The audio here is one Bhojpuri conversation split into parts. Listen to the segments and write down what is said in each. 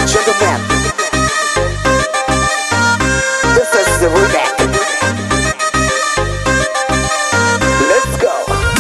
and gentlemen, this is the remake. Let's go.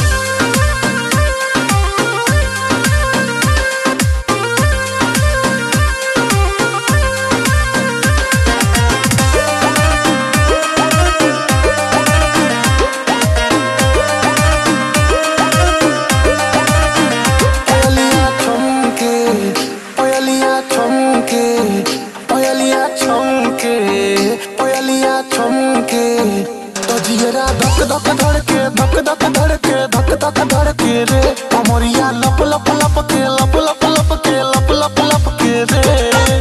Oyalia chomke, oyalia chomke, oyalia chomke, oyalia chomke. तो जियरा धक धक धड़के धक धक धड़के धक धक धड़के रे कमरिया लप लप लप के लप लप लप के लप लप लप के रे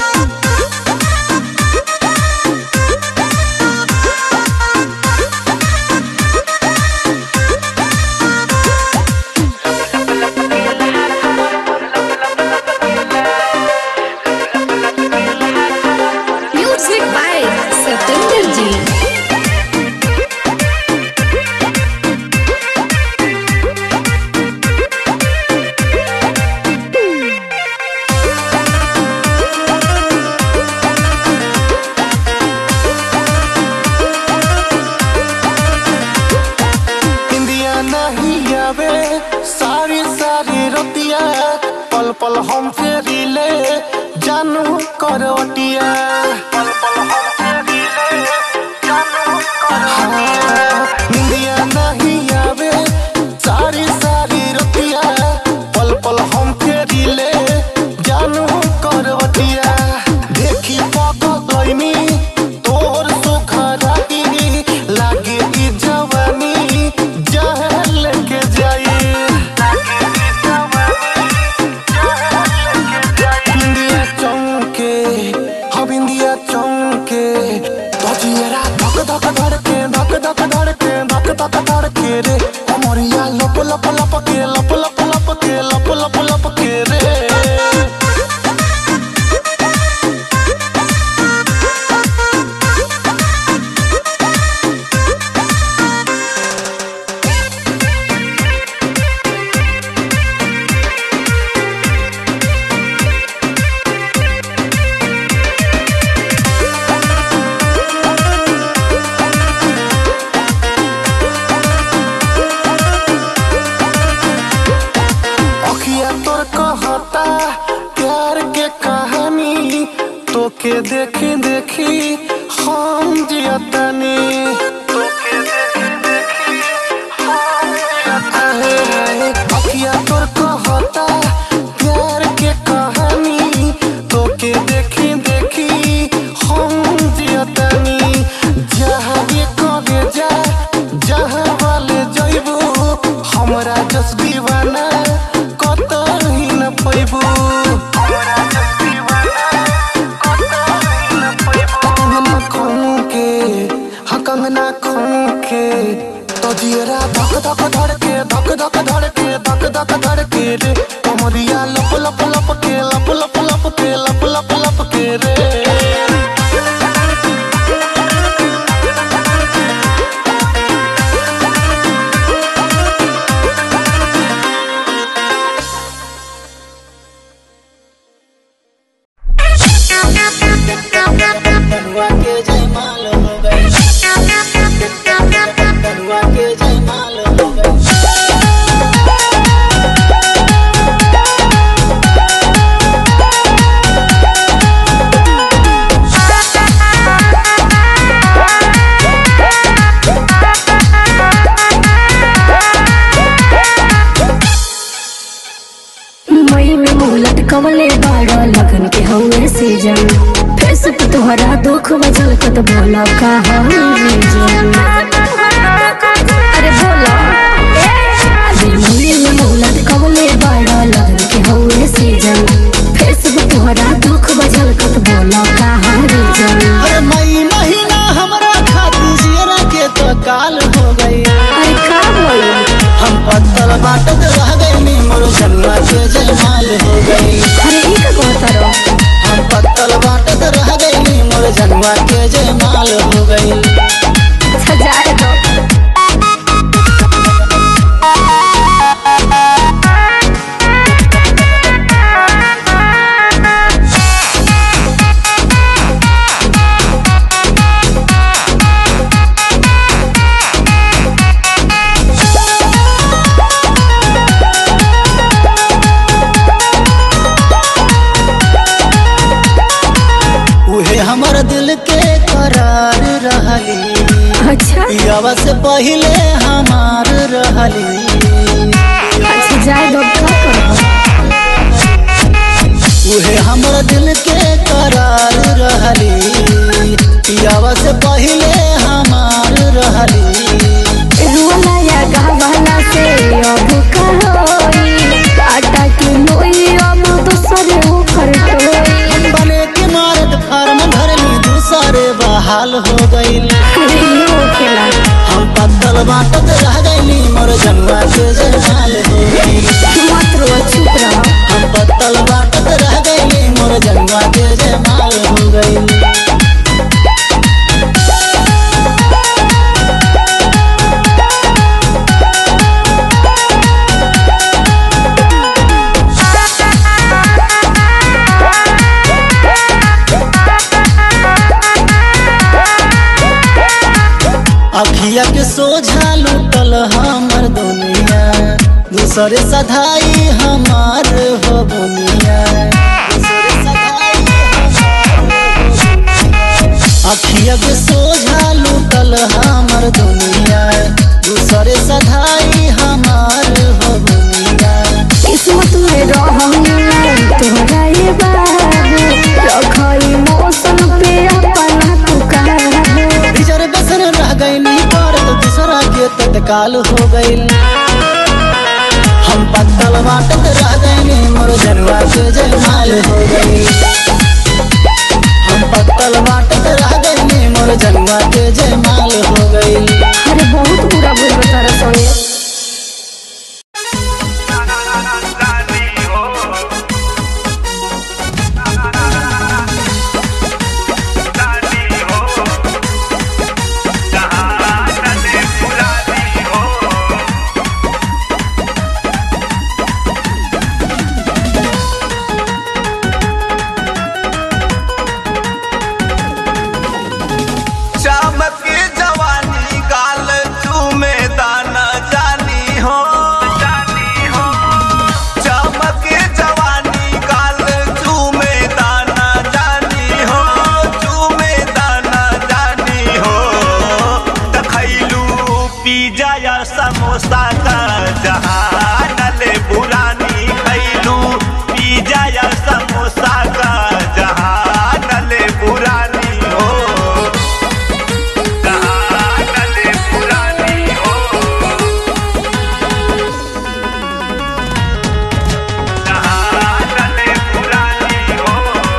Music by Satinder Ji. इंदिया नहीं आवे सारी सारी रतिया पल पल हम फेरी ले जानू करवटिया पल पल हम फेरी ले जानू करवटिया इंदिया नहीं आवे सारी सारी रतिया पल पल हम फेरी ले जानू करवटिया देखी पगलैनी तोर सुखराती लागे ई जवानी जहर लेके जाई इंडिया चौके हम इंडिया चौके तो जियरा धक धक धड़के धक धक धड़के धक धक धड़के रे अमरिया लप लप लप के लप लप लप के लप लप लप के रे अखिया तोर कहता प्यार के कहानी तोके देखी देखी हम जियतनी तोके देखी देखी हम जियतनी अखिया तोर कहता प्यार के कहानी तोके देखी देखी हम जियतनी जहाँ ये कहे जा जहाँ वाले जइबू हमरा जस दीवाना कतही न पैबू कंगना खों के हाँ कंगना खों के तो जियरा धक धक धड़के धक धक धड़के धक धक धड़के रे कमरिया लप लप लप के लप लप लप के लप लप लप के रे कनुआ के जयमाल हो गई कनुआ के जयमाल हो गई मई में मुहलत कमले बाड़ा लगन के हवे सीजन फेस पे तोहरा दुख बजल कत बोला का रीजन अरे बोला मई में मुहलत कमले बाड़ा लगन के हवे सीजन फेस पे तोहरा दुख बजल कत बोला का रीजन अरे मई महीना हमरा खातिर जियरा के तो काल हो गई अरे का बोला हम पत्तल बाटत रह गई मोर कनुआ के जयमाल हो गई अरे ई का कहता रहो हम पत्तल बाटत रह गई मोर जनुआ के जयमाल हो गई सजाए दो पियावा से पहिले हमार रहली अच्छा जाए दो का करब उहे हमर दिल के करार रहली पियावा से पहिले हमार रहली रुला या गावाला से अब का होई काटा के मोई अब दूसरे ऊपर टोई हम बने के मारत फार्म भरली दूसरे बहाल हो गईल यो खेला हम पत्तल बाटत रह गईली मोर जनुआ के जमाल हो गईल मत रो चुप रहो हम पत्तल बाटत रह गईली मोर जनुआ के जमाल हो गईल अखिया के सोझा लूटल हमर दुनिया दूसरे सधाई हमार हो बुनिया दूसरे सधाई हमार हो बुनिया। अखिया के सोझा लूटल हमर दुनिया दूसरे सधाई हमार हो बुनिया किस्मत में रहूं तोहरा ये बाबू रखई मौसम पे अपना तू काबू रिजर्वेशन रह गईली पर तो दूसरा के तत्काल हो गईल हम पत्तल बाटत रह गईली मोर जनवा के जयमाल हो गईल हम पत्तल बाटत रह गईली मोर जनवा के जयमाल हो गईल अरे बहुत बुरा बुरा तारा संगे चमके जवानी गाल चूमे दाना जानी हो जानी हो चमके जवानी गाल चूमे दाना जानी हो चूमे दाना जानी हो तखैलू पिज्जा या समोसा का जहान ले बुरानी खैलू पिज्जा या समोसा का जहान ले बुरानी हो कहानी पुरानी हो कहानी पुरानी हो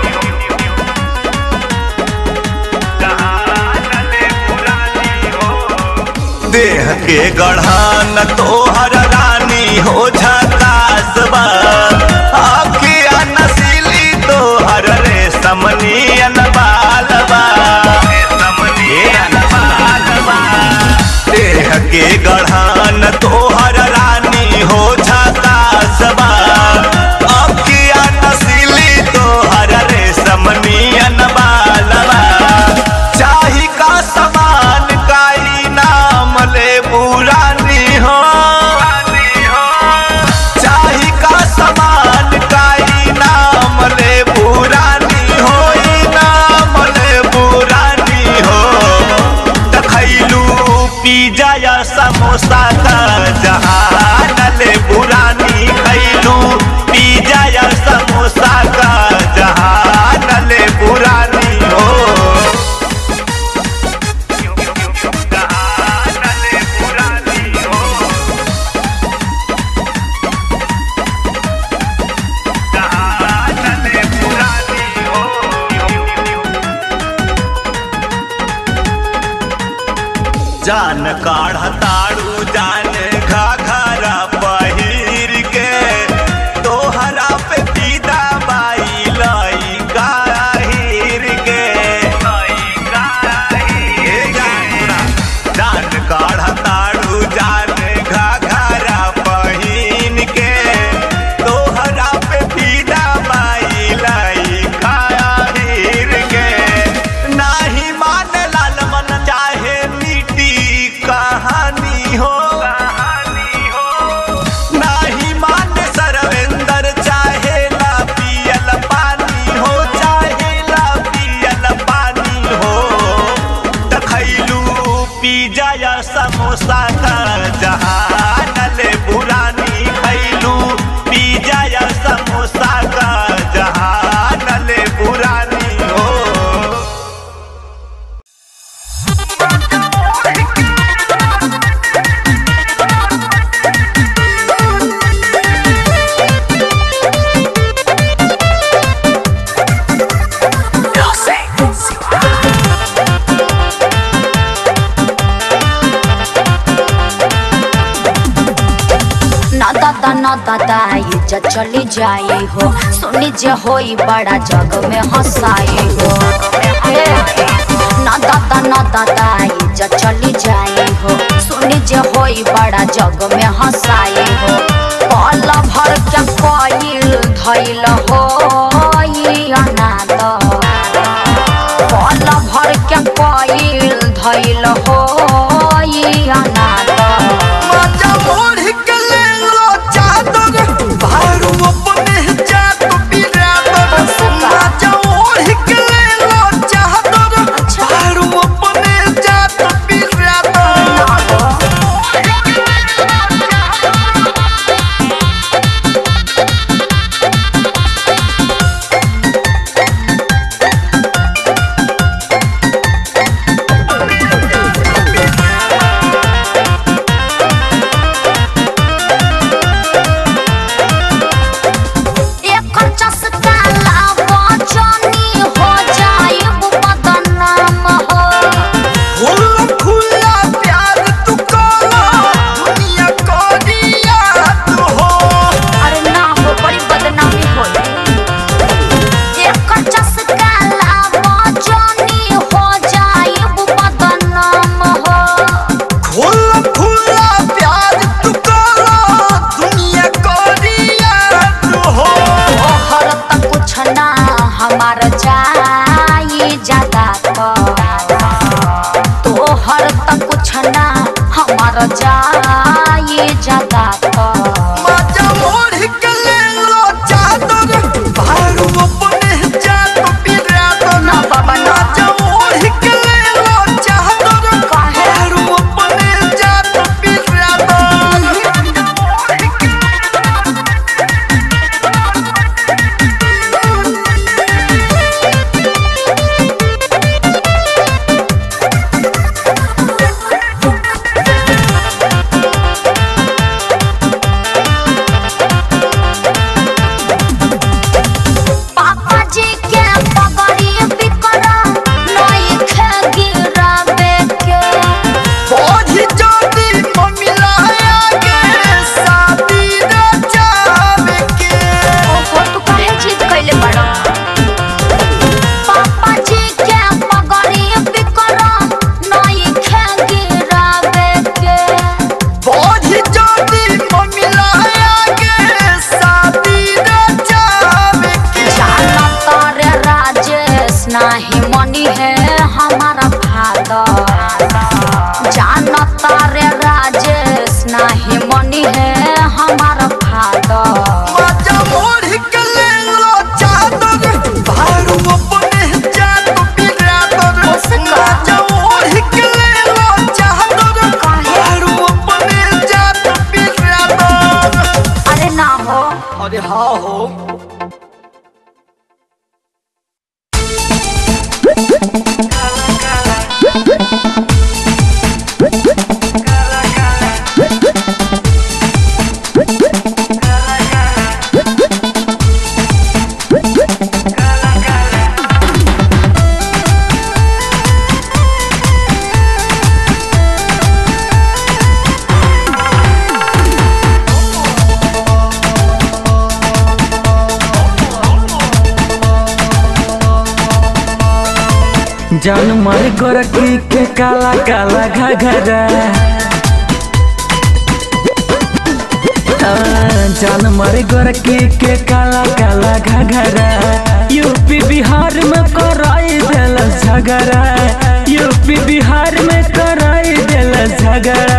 कहानी पुरानी हो देह के गढ़ान तोहर रानी हो झकास बा आखिया नसीली तोहर रे समनियन बालबा समनियन बालबा देह के गढ़ान तोहर रानी हो झकास बा आखिया नसीली तोहर रे समनियन बालबा चाही का समान काई नाम ले बुरानी हो चाही का समान काई नाम ले बुरानी हो ई नाम ले बुरानी हो तखैलू पिज्जा या समोसा का जहान ले बुरानी खैलू पिज्जा या समोसा का जहान ले बुरानी हो कहानी पुरानी हो कहानी पुरानी हो जान काढ़ ताड़ू जान घाघरा पहिर के तोहरा पे पीदा बाई लई गाहिर के ए जान जान काढ़ ताड़ू जान घाघरा पहिन के तोहरा पे पीदा बाई लई गाहिर के नाही मान लाल मन चाहे मीठी कहानी हो न दादा इज्जत चली जाई हो सुनी जे होई बड़ा जग में हंसाई हो हे, न दादा न दादा इज्जत चली जाई हो सुनी जे होई बड़ा जग में हंसाई हो पल भर के कोईल धैल हो अनाथ पल भर के कोईल धैल हो अनाथ माजा मोड़ के ले लो चादर भारू अपने जात बिरादर माजा मोड़ के ले लो चादर भारू अपने जात बिरादर एक चस्का लावा जानी हो जाइब बदनाम हो खुला खुला प्यार तू काला दुनिया को दिया तू हो अरे ना हो बड़ी बदनामी हो एक चस्का लावा जानी हो जाइब बदनाम हो खुला खुला प्यार तू काला दुनिया को दिया तू हो ओहर तक कुछ ना हमार जाई ज्यादा तोहर तक कुछ ना हमार जाई ज्यादा माजा मोड़ के ले लो चादर भारू अपने जात बिरादर ना बाबा ना। माजा मोड़ के ले लो चादर काहे? भारू अपने जात बिरादर पापा जी के पगड़ी बिकरा नई खे गिरावे के बोझी जोड़ी ममिलाया के शादी रचावे के ओहो तू काहे जिद कइले बड़ा पापा जी के पगड़ी बिकरा नई खे गिरावे के बोझी जोड़ी ममिलाया के शादी रचावे के जाना तारे राजेश नाही मनी है हमारा फादर जाना तारे राजेश नाही मनी है हमारा फादर माजा मोड़ के ले लो चादर भारू अपने जात बिरादर माजा मोड़ के ले लो चादर भारू अपने जात बिरादर अरे ना हो अरे हाँ हो जान मारे गोरखी के काला काला घघरा हाँ, जान मारे गोरखी के काला काला घघरा यूपी बिहार में कराई दिल झगड़ा यूपी बिहार में कराई दिल झगड़ा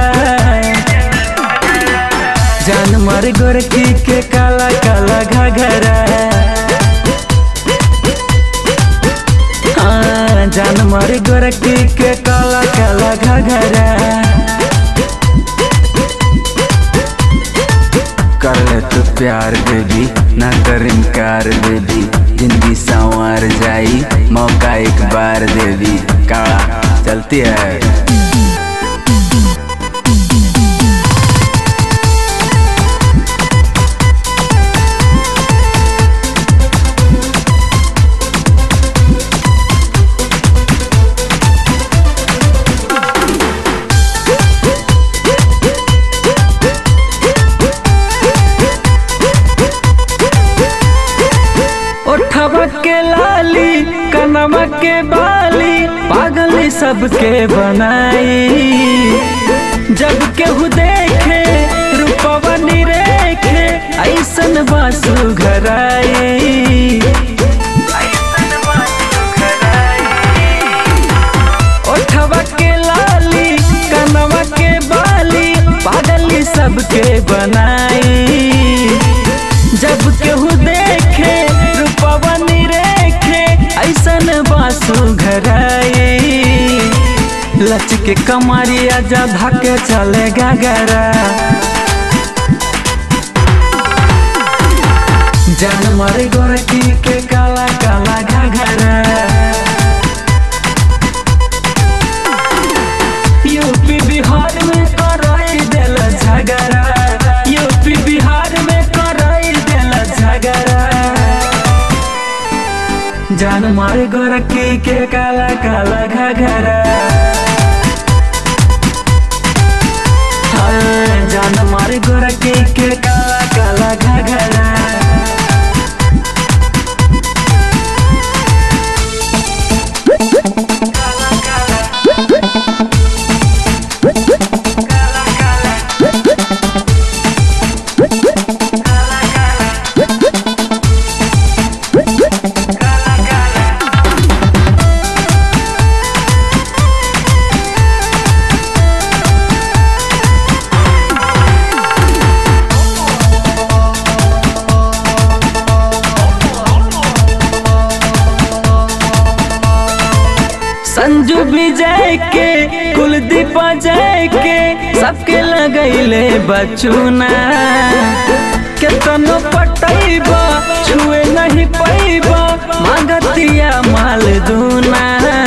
जान मारे गोरखी के काला काला घघरा हाँ, जान मारे गोरखी के काला काला घघरा कर ले तू प्यार बेबी ना कर इनकार बेबी जिंदगी संवार जाई मौका एक बार देवी काला चलती है लाली कनमा के बाली पागली सबके बनाई जब केहू देखे रूपवा निरेखे ऐसन बासु घराई ओठवा के लाली कनवा के बाली पागली सबके बनाई जब केहू देखे रूपवा निरेखे ऐसन बासु घराई लच के कमरिया जा धके चले गगरा जान मरे गोरकी के काला काला घघरा यूपी बिहार में कराई दिल झगड़ा यूपी बिहार में कराई दिल झगड़ा जान मारे गोरखी के काला काला घघरा हाँ, जान मारे गोरखी के काला काला घघरा संजू विजय के कुलदीप जय के सबके लगैले बचुना केतनो पटैबा छुए नहीं पैबा मांगतिया माल दूना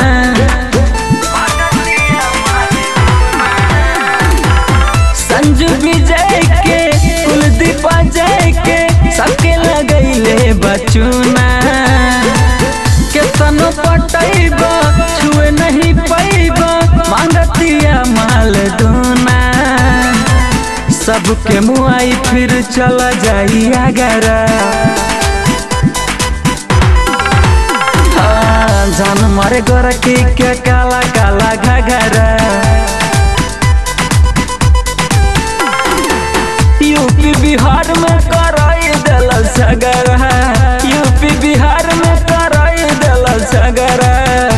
संजू विजय के कुलदीप जय के सबके लगैले बचुना केतनो पटैबा छुए नहीं पैबा मांगतिया माल दूना सबके मुआई फिर चला जाई अगरा हाँ, जान मारे गोरखी के काला काला घघरा यूपी बिहार में कराई दिल सगरा यूपी बिहार में कराई दिल सगरा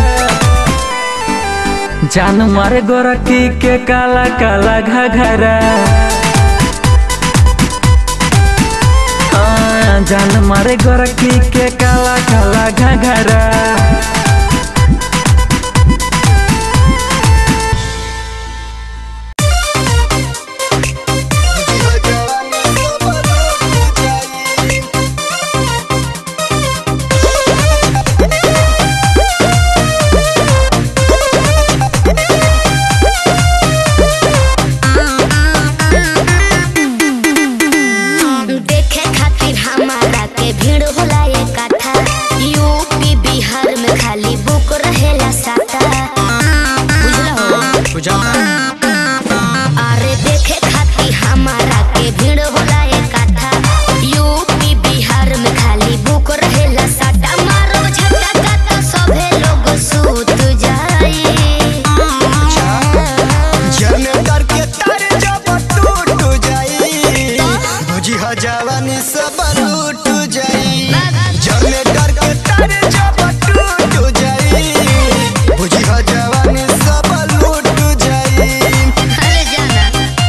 जान मारे गोरखी के काला काला घघरा हाँ, जान मारे गोरखी के काला काला घघरा देखे खातिर हमारा के भीड़ होला एक काठा यूपी बिहार में खाली बुक रहेला साटा बुझला हो अरे देखे खातिर हमारा के भीड़ होला एक काठा यूपी बिहार में खाली बुक रहेला साटा मारो झटका तो सभे लोग सूत जाई जनतर के तर जब टूट जाई बुझी ह जवानी सब लूट जाई जनतर के तर जब टूट जाई बुझी ह जवानी सब लूट जाई अरे जाना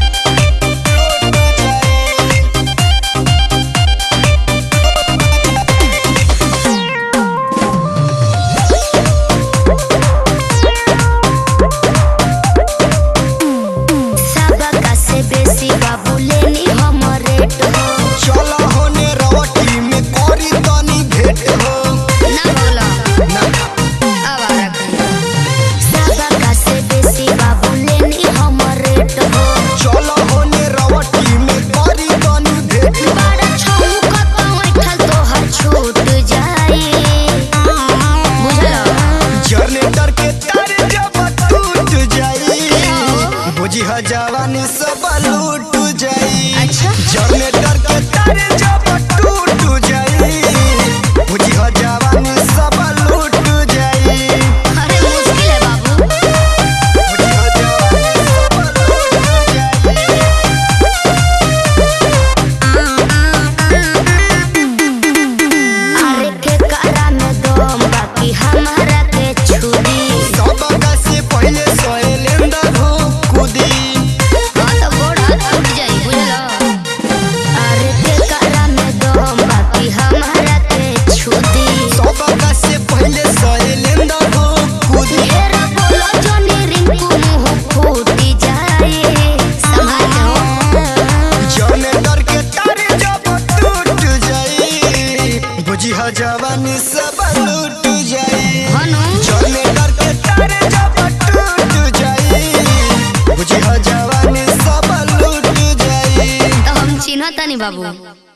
सबका से बेसी बाबू लेनी हमरे तो चल होने रवटी में कोरी तनी भेट हो ना बोला ना आवारा सबका से बेसी बाबू लेनी हमरे तो चल होने रवटी में कोरी तनी भेट हो बड़ा छौका तो उठल तोहर छूट जाई बुझलो जनरेटर के तार जब टूट जाई बुझी ह जवानी सब लूट जाई अच्छा जनरेटर के तार जब टूट जाई बुझी ह जवानी सब बाबू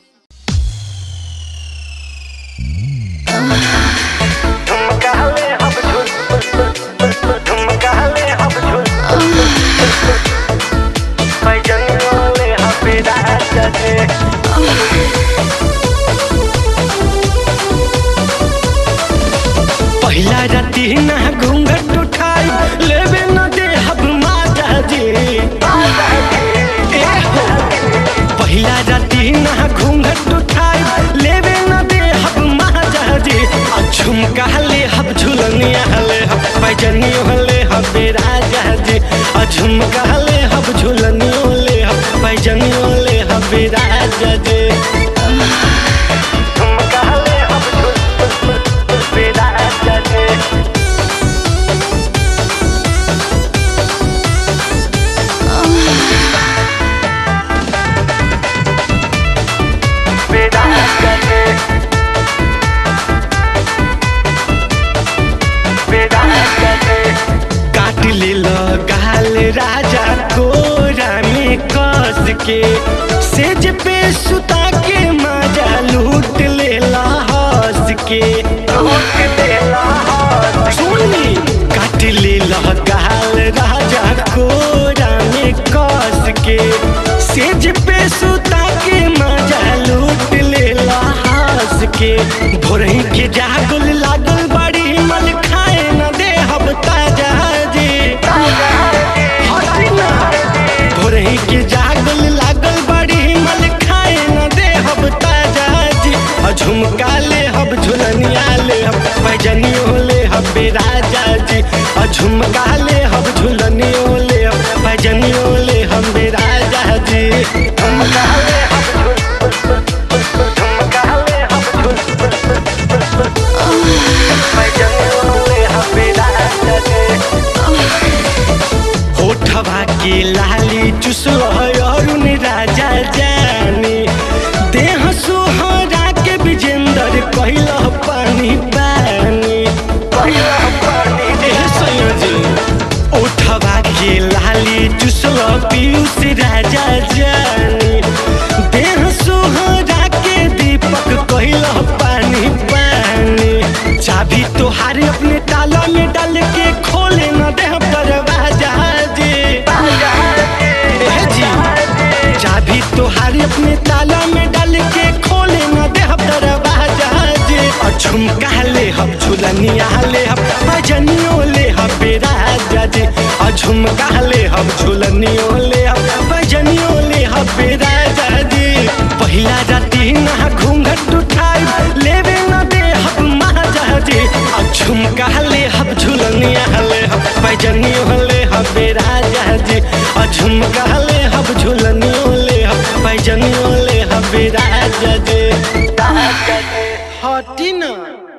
पहिला राती ना घूंघट उठाई लेवे न दे हब माता जी ए हो। पहिला राती ना घूंघट उठाई लेवे न दे हब माता जी आ झुमका ले हब झुलनिया ले हब पैजनी ले हब राजा जी आ झुमका ले हब झुलनियो ले हब पैजनी ले हब राजा जी झुमका ले हब झुल राजा जी काट ले गाल राजा कोरा में कस के सेज पे सुता के मजा लूट ले हंस के सुनी काट ले गाल राजा कोरा में कस के सेज पे सुता के मजा लूट ले हंस के भोरही के जागल लागल बड़ी मन खाए न दे हब ताजा जी हटी ना भोरही के जागल लागल बड़ी मन खाए न दे हब ताजा जी आ झुमका ले हब झुलनिया ले हब पैजनियो ले हब राजा जी आ झुमका ले हब झुलनियो ले हब पैजनियो ले हब राजा जी झुमका ले हब झुल झुमका ले हब झुल होठवा के लाली चुसल अरुण राजा जानी देह सोहरा के विजेंदर कहल पानी पानी एह संयोजी ओठवा के लाली चुसल पीयूष राजा जानी देह सोहरा के दीपक कहल पानी पानी चाबी तोहारे अपने ताला में डाल के खोले न दे दरवाजा जी एह जी चाबी तोहारे अपने ताला में डाल के खोले न दे दरवाजा जी और झुमका ले हम झुलनिया ले हम भजनियो ले हम राजा जी और झुमका ले हम झुलनियो ले हम भजनियो ले हम राजा जी पहिला राती ना घूंघट उठाई लेवे न दे हम महाजा जी और झुमका ले हम झुलनिया ले हम भजनियो ले हम राजा जी और झुमका ले हम झुलनियो ले हम भजनियो ले हम राजा जी हटी ना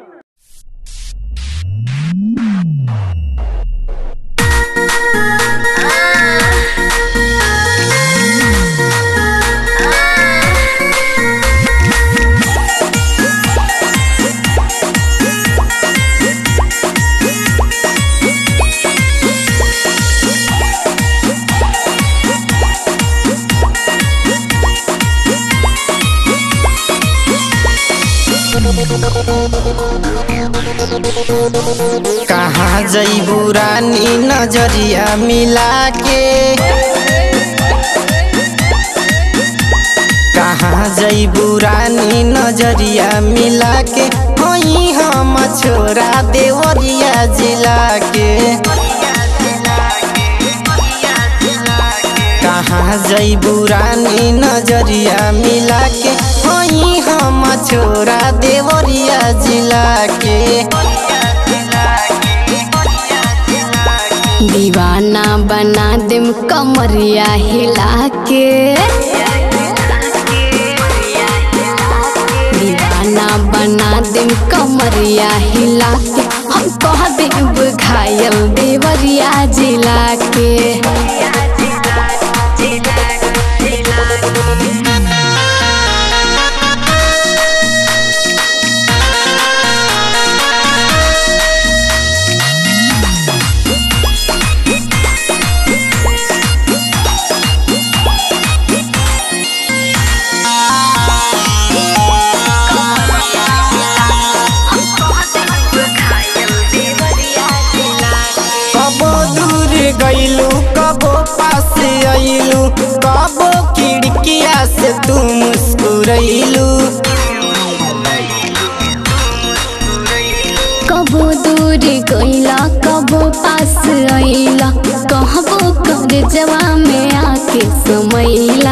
कहाँ जईबू रानी नजरिया मिला के कहाँ जईबू रानी नजरिया मिला के होई हम छोरा देवरिया जिला के कहाँ जईबू रानी नजरिया मिला के होई हम छोरा देवरिया जिला के दीवाना बना देम कमरिया हिला के दीवाना बना देम कमरिया हिला के हम कह देब घायल देवरिया जिला के तू मुस्कुरैलू कबो दूर गईला कबो पास आईला कहबो कर जवा में आके समैला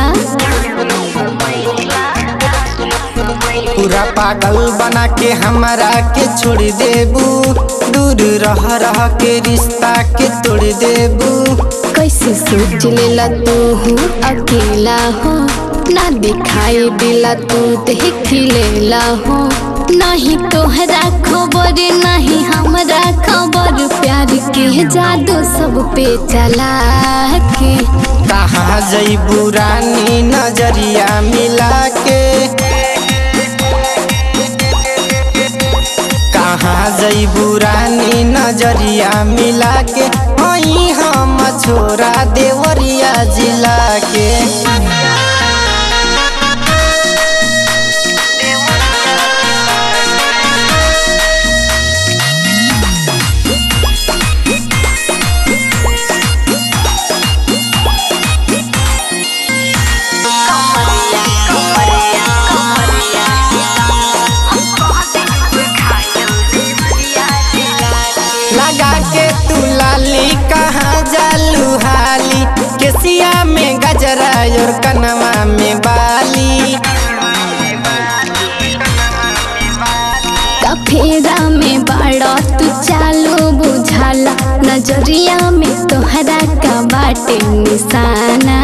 पूरा पागल बना के हमरा के छोड़ देबू दूर रह रह के रिश्ता के तोड़ देबू कैसे सोच लेला तू हूँ अकेला हो ना दिखाई दिला तू देख लेला हो नहीं तोहरा खबर नहीं हमरा खबर प्यार के जादू सब पे चला के कहाँ जैबू रानी नजरिया मिला के कहाँ जैबू रानी नजरिया मिला के वहीं हम छोरा देवरिया जिला के लगा के तू लाली कहाँ जालू हाली केसिया में गजरा और कनवा में बाली कफेरा में बड़ा तू चालो बुझाला नजरिया में तोहरा का बाटे निशाना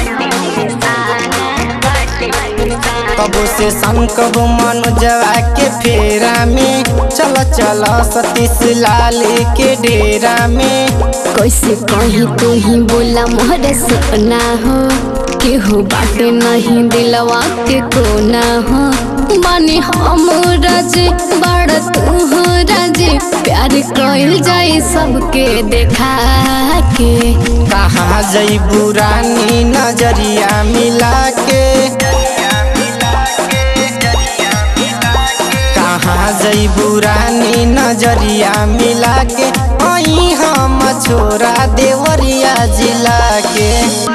कबो से संग कबो मनोजवा के फेरा में चल चल सतीश लाल के डेरा में कैसे कहीं तू ही बोला मोहरे सपना हो केहू बाटे नहीं दिलवा के कोना हो बानी हम राजे बड़ तू हो राजे प्यार कइल जाए सबके देखा के कहाँ जैबू रानी नजरिया मिला के कहाँ जैबू रानी नजरिया मिला के वहीं हम छोरा देवरिया जिला के